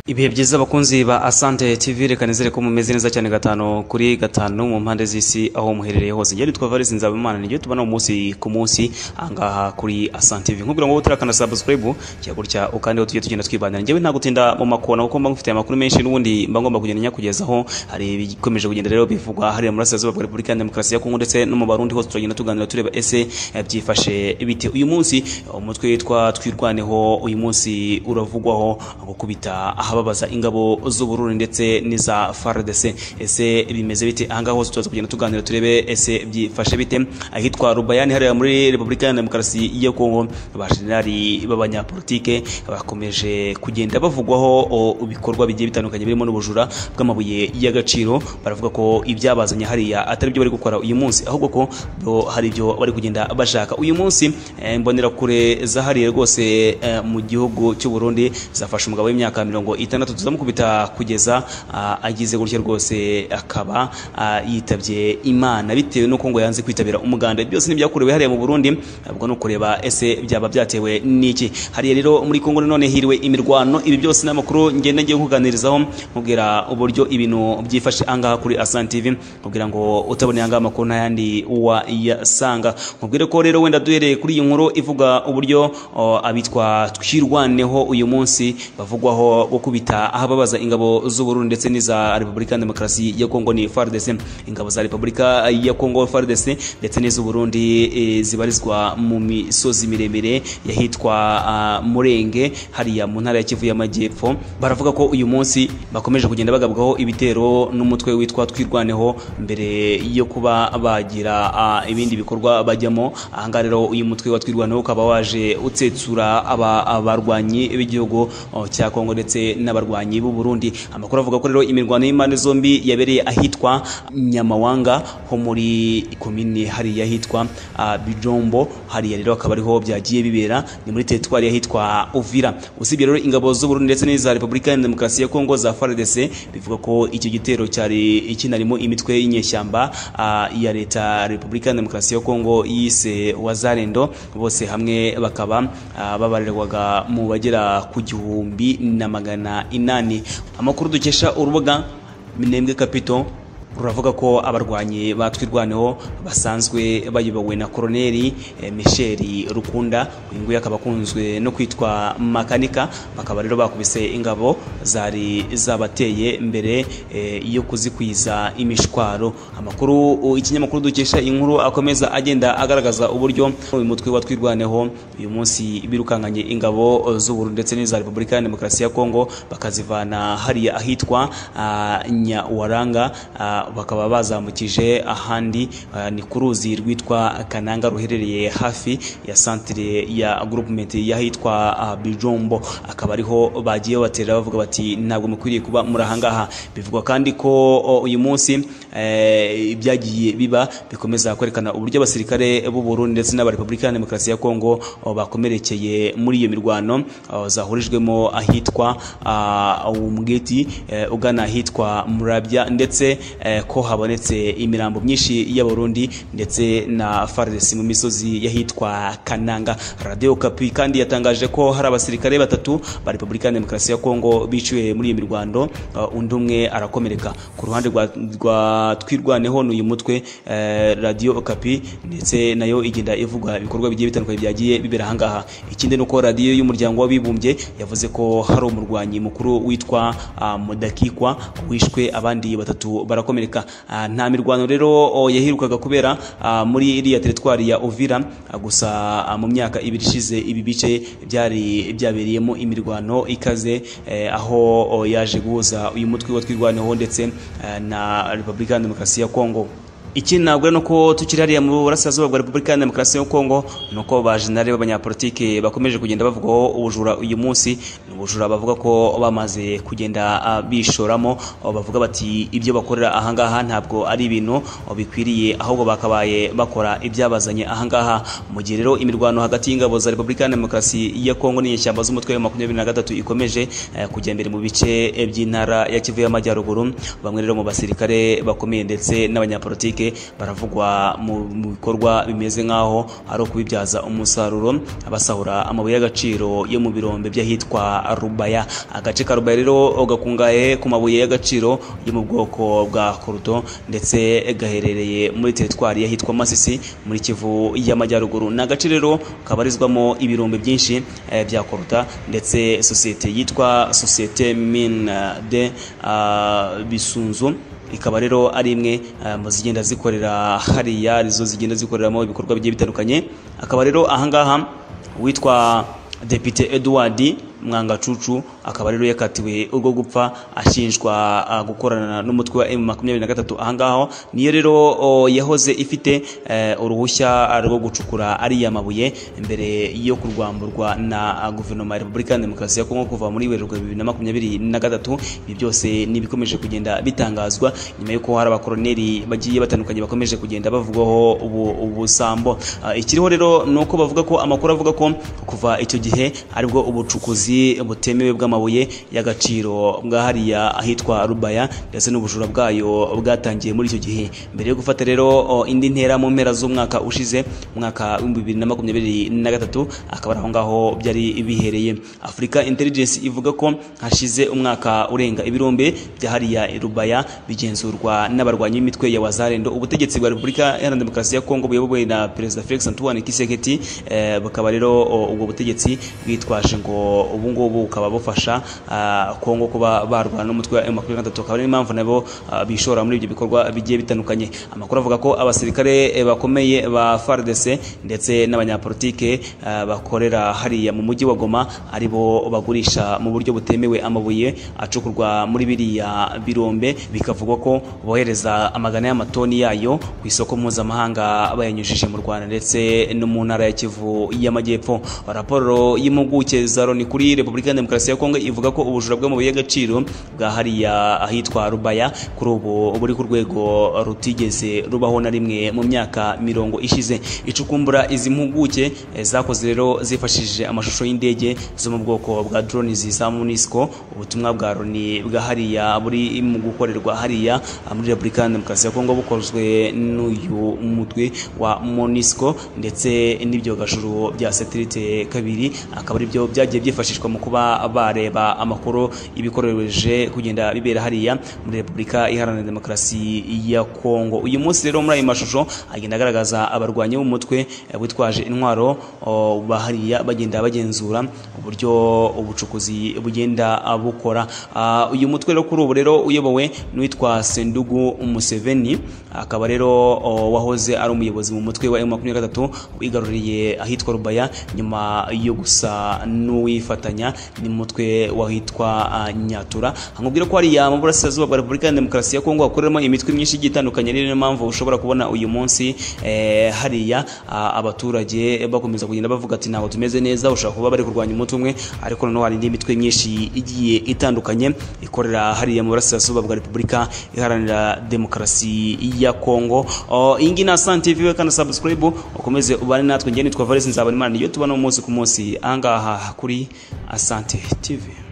ibihe byiza abakunzi ba asante tv reka nizere ko mumeze neza cyane gatanu kuri gatanu mu mpande z'isi aho muherereye hose njye nitwa valisi nzabimana nijye tubona umunsi ku munsi ahangaha kuri asante tv nkubwira ngo utarakana subscribe cyangwa gutya ukandeho tujye tugenda twibanira njyewe nta gutinda mu makona kuko mba ngufite amakuru menshi n'ubundi mba ngomba kugenda nyakugezaho hari ibikomeje kugenda rero bivugwa hariya muri Burasirazuba bwa Repubulika ya Demokarasi ya Kongo ndetse no mu Barundi hose turagenda tuganira tureba ese eh, byifashe bite uyu munsi eh, umutwe witwa twirwaneho uyu munsi uravugwaho gukubita ahababaza ingabo z'ubururu ndetse n'iza FARDC ese bimeze bite ahangaha hose tuza kugenda tuganira turebe ese byifashe bite ahitwa Rubayani hariya muri Repubulika ya Demokarasi ya Kongo abashinari b'abanyapolitike bakomeje kugenda bavugwaho o, ibikorwa bigiye bitandukanye birimo n'ubujura bw'amabuye y'agaciro baravuga ko ibyabazanye hariya atari byo bari gukora uyu munsi ahubwo ko bo hari ibyo bari kugenda bashaka uyu munsi eh, imbonerakure zahariye rwose eh, mu gihugu cy'u Burundi zafashe umugabo w'imyaka mirongo itandatu tuzamukubita kugeza ah, agize gutya rwose akaba ah, yitabye Imana bitewe n'uko ngo yanze kwitabira umuganda byose n'ibyakorewe hariya mu Burundi ahubwo ni ukureba ese byaba byatewe n'iki hariya rero muri Kongo none hiriwe imirwano ibi byose n'amakuru ngenda ngiye kuganirizaho mubwira uburyo ibintu byifashe angaha kuri Asante TV kugira ngo utaboneye angaha amakuru n'ayandi wayasanga mubwire ko rero wenda duhereye kuri iyi nkuru ivuga uburyo o, abitwa twirwaneho uyu munsi bavugwaho gukubita ahababaza ingabo z'ubururu ndetse n'iza Repubulika ya Demokarasi ya Kongo ni FARDC ingabo za Repubulika ya Kongo FARDC ndetse n'iz'Uburundi e, zibarizwa mu misozi miremire yahitwa ah, Murenge hariya mu ntara ya Kivu y'Amajyepfo baravuga ko uyu munsi bakomeje kugenda bagabwaho ibitero n'umutwe witwa twirwaneho mbere yo kuba bagira ah, ibindi bikorwa bajyamo ahangaha rero uyu mutwe wa twirwaneho ukaba waje utsetsura aba- abarwanyi b'igihugu oh, cya Kongo ndetse n'abarwanyi b'u Burundi amakuru avuga ko rero imirwano y'impande zombi yabereye ahitwa Nyamawanga ho muri komini hariya hitwa ah, Bijombo hariya rero akaba ariho byagiye bibera ni muri teritwari yahitwa Uvira usibye rero ingabo z'Uburundi ndetse n'iza Repubulika ya Demokarasi ya Kongo za FARDC bivuga ko icyo gitero cyari ikinarimo imitwe y'inyeshyamba ah, ya leta ya Repubulika ya Demokarasi ya Kongo yise Wazalendo bose hamwe bakaba ah, babarirwaga mu bagera ku gihumbi na magana inani amakuru dukesha urubuga Minembwe Capital ruravuga ko abarwanyi batwirwaneho basanzwe bayobowe na koloneli eh, Michel Rukunda uyu nguyu akaba akunzwe no kwitwa makanika bakaba rero bakubise ingabo zari zabateye mbere eh, yo kuzikwiza imishwaro amakuru u- ikinyamakuru dukesha inkuru akomeza agenda agaragaza uburyo uyu mutwe wa twirwaneho uyu munsi birukankanye ingabo eh, z'ubururu ndetse n'iza Repubulika ya Demokarasi ya Kongo bakazivana hariya ahitwa ah, Nyawaranga ah, bakaba bazamukije ahandi ah, ni ku ruzi rwitwa Kananga ruherereye hafi ya centre ya groupement y'ahitwa ah, Bijombo akaba ariho bagiye batera bavuga bati ntabwo mukwiriye kuba muri ahangaha bivugwa kandi ko o, uyu munsi eh, byagiye biba bikomeza kwerekana uburyo abasirikare b'u Burundi ndetse n'aba Repubulika ya Demokarasi ya Kongo o, bakomerekeye muri iyo mirwano o, zahurijwemo ahitwa ah, Umugeti eh, ugana ahitwa Murabya ndetse eh, ko habonetse imirambo myinshi y'abarundi ndetse na FARDC mu misozi yahitwa Kananga Radio Kapi kandi yatangaje ko hari abasirikare batatu ba Repubulika ya Demokarasi ya Kongo biciwe muri iyo mirwano uh, undi umwe arakomereka ku ruhande rwa, rwa twirwaneho n'uyu mutwe eh, Radio Kapi ndetse nayo igenda ivuga ibikorwa bigiye bitandukanye byagiye bibera ahangaha ikindi nuko radio y'umuryango w'abibumbye yavuze ko hari umurwanyi mukuru witwa ah, Mudakikwa wishwe abandi batatu barakomereka Ah, nta mirwano rero oh, yahirukaga kubera ah, muri iriya teritwari ya Ovira ah, gusa ah, mu myaka ibiri ishize ibi bice byari byabereyemo imirwano ikaze eh, aho oh, yaje guhuza uyu mutwe wa twirwaneho ndetse eh, na Repubulika ya Demokarasi ya Kongo ikindi ntabwo ari nuko tukiri hariya mu burasirazuba bwa repubulika ya demokarasi ya kongo ni uko bajenali b'abanyapolitiki bakomeje kugenda bavugaho ubujura uyu munsi ni ubujura bavuga ko bamaze kugenda ah, bishoramo aho bavuga bati ibyo bakorera ahangaha ntabwo ari ibintu oh, bikwiriye ahubwo bakabaye bakora ibyabazanye ahangaha mu gihe rero imirwano hagati y'ingabo za repubulika ya demokarasi ya kongo n'inyeshyamba z'umutwe wa makumyabiri na gatatu ikomeje eh, kujya mbere mu bice eh, by'intara ya kivu y'amajyaruguru bamwe rero mu basirikare bakomeye ndetse n'abanyapolitiki bwe baravugwa mu mu bikorwa bimeze nk'aho ari ukubibyaza umusaruro abasahura amabuye y'agaciro yo mu birombe by'ahitwa rubaya agace ka rubaya rero gakungahaye ku mabuye y'agaciro yo mu bwoko bwa korudo ndetse gaherereye muri teritwari y'ahitwa masisi muri kivu y'amajyaruguru ni agace rero kabarizwamo ibirombe byinshi eh, bya koruda ndetse sosiyete yitwa sosiyete mine de ah, bisunzu ikaba rero ari imwe eh, mu zigenda zikorera hariya arizo zigenda zikoreramo ibikorwa bigiye bitandukanye akaba rero ahangaha witwa depite edward mwangacucu akaba rero yakatiwe urwo gupfa ashinjwa ah, gukorana n'umutwe wa emu makumyabiri na gatatu ahangaho niyo rero o, yahoze ifite eh, uruhushya rwo gucukura ariya mabuye mbere yo kurwamburwa na guverinoma ya repubulika ya demokarasi ya kongo kuva muri werurwe bibiri na makumyabiri na gatatu ibi byose ni ibikomeje kugenda bitangazwa nyuma y'uko hari abakoroneri bagiye batandukanye bakomeje kugenda bavugwaho ubu- ubusambo Ah, ikiriho rero ni uko bavuga ko amakuru avuga ko kuva icyo gihe aribwo ubucukuzi butemewe bw'amabuye y'agaciro bwa hariya ahitwa rubaya ndetse n'ubujura bwayo bwatangiye muri icyo gihe mbere yo gufata rero o, indi ntera mu mpera z'umwaka ushize umwaka w'ibihumbi bibiri na makumyabiri na gatatu akaba ari aho ngaho byari bihereye afurika intelligence ivuga ko hashize umwaka urenga ibirombe bya hariya rubaya bigenzurwa n'abarwanyi b'imitwe ya wazarendo ubutegetsi bwa repubulika iharanira demokarasi ya kongo buyobowe na perezida felix antoine kiseketi eh, bukaba rero o, ubwo butegetsi bwitwaje ngo ubu ngubu bukaba bufasha ah, kongo kuba barwana n'umutwe wa M23 akaba ari impamvu nabo ah, bishora muri ibyo bikorwa bigiye bitandukanye amakuru avuga ko abasirikare eh, bakomeye ba FARDC ndetse n'abanyapolitike ah, bakorera hariya mu mujyi wa Goma ari bo bagurisha mu buryo butemewe amabuye acukurwa muri biriya birombe bikavugwa ko bohereza amagana y'amatoni yayo ku isoko mpuzamahanga bayanyujije mu Rwanda ndetse no mu ntara ya Kivu y'Amajyepfo raporo y'impuguke za Loni kuri Repubulika ya Demokarasi ya Kongo ivuga ko ubujura bw'amabuye y'agaciro bwa hariya ahitwa Rubaya kuri ubu buri ku rwego rutigeze rubaho na rimwe mu myaka mirongo ishize icukumbura izi mpuguke eh, zakoze rero zifashishije amashusho y'indege zo mu bwoko bwa drones za MONUSCO ubutumwa bwa Loni bwa hariya buri mu gukorerwa hariya ah, muri Repubulika ya Demokarasi ya Kongo bukozwe n'uyu mutwe wa MONUSCO ndetse n'ibyo gashuru bya satelite kabiri akaba ari byo byagiye byifashishwa mu kuba bareba amakuru ibikoresheje kugenda bibera hariya muri Repubulika Iharanira Demokarasi ya Kongo uyu munsi rero muri ayo mashusho agenda agaragaza abarwanyi b'umutwe eh, bitwaje intwaro o, ba hariya bagenda bagenzura uburyo ubucukuzi bugenda bukora Ah, uyu mutwe rero kuri ubu rero uyobowe n'uwitwa Sendugu Museveni akaba rero o, wahoze ari umuyobozi mu mutwe wa M23 wigaruriye ahitwa Rubaya nyuma yo gusa n'uwifatanya n'umutwe wahitwa ah, Nyatura nkubwira ko hariya mu burasirazuba bwa Repubulika ya Demokarasi ya Kongo hakoreramo imitwe myinshi igiye itandukanye ni niyo mpamvu ushobora kubona uyu munsi eh, hariya ah, abaturage bakomeza kugenda bavuga ati ntabwo tumeze neza ushobora kuba bari kurwanya umutwe umwe ariko noneho hari indi mitwe myinshi igiye itandukanye ikorera hariya mu burasirazuba bwa Repubulika iharanira demokarasi ya Kongo Oh, iyi ngiyi ni Asante TV we kandi subscribe ukomeze ubane natwe njye nitwa Valens Nzabanimana iyo tubona umunsi ku munsi ahangaha kuri Asante TV